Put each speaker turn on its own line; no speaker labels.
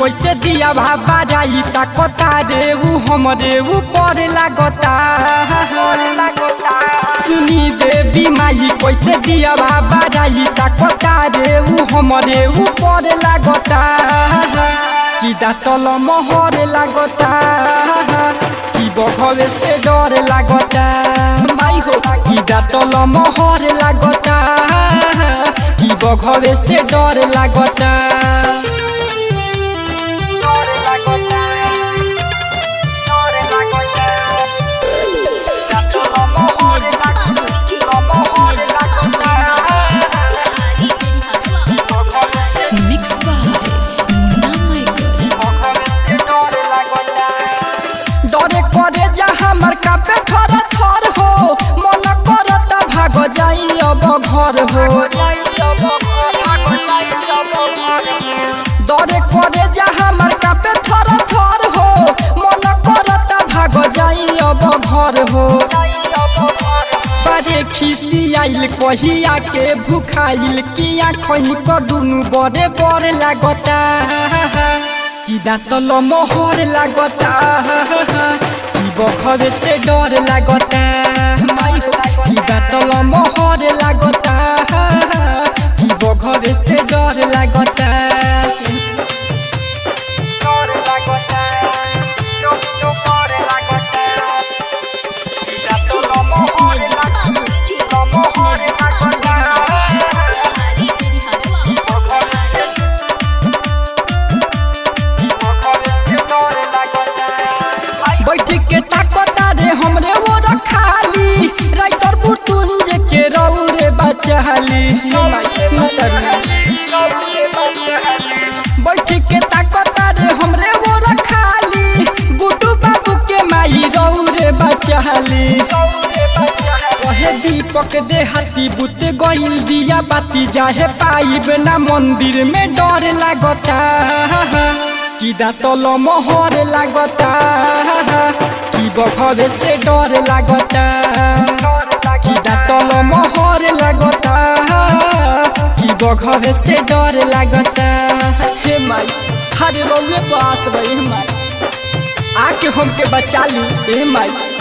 कैसे दिया भाबा जाई ताकता रे ऊ हमरे ऊपर लागता सुनी देवी माई कैसे दिया भाबा जाई ताकता रे ऊ हमरे ऊपर लागता कि दातल मोहर लागता कि बघवे से डर लागता माई हो कि दातल मोहर लागता कि बघवे से डर लागता
Mix by Muna Michael.
डरे करे जा हमर कापे थर थर हो मन करत भाग जाई अब घर हो डरे करे जा हमर कापे थर थर हो मन करत भाग जाई अब घर हो बड़े खिसी आइल कहिया के भूखाइल किया खही पर दुनु बड़े बड़ लागता कि दाँतल मोहर लागता कि बखर से डर लागता माई हो कि दाँतल मोहर लागता कि बखर से डर लागता बैठ के ताकता रे हमरे वो रखाली राइटर बुटुंज के रौ रे बचाली बैठ के ताकता रे हमरे वो रखाली गुड्डू बाबू के माई रौ रे बचाली कहे दीपक दे हाथी बुत गइल दिया बाती जाहे पाइब ना मंदिर में डर लागता कि दातल मोहर लागता कि बखरे से डर लागता कि दातल मोहर लागता कि बखरे से डर लागता हे माई हरे रउए पास रही माई आके हमके बचा ली हे माई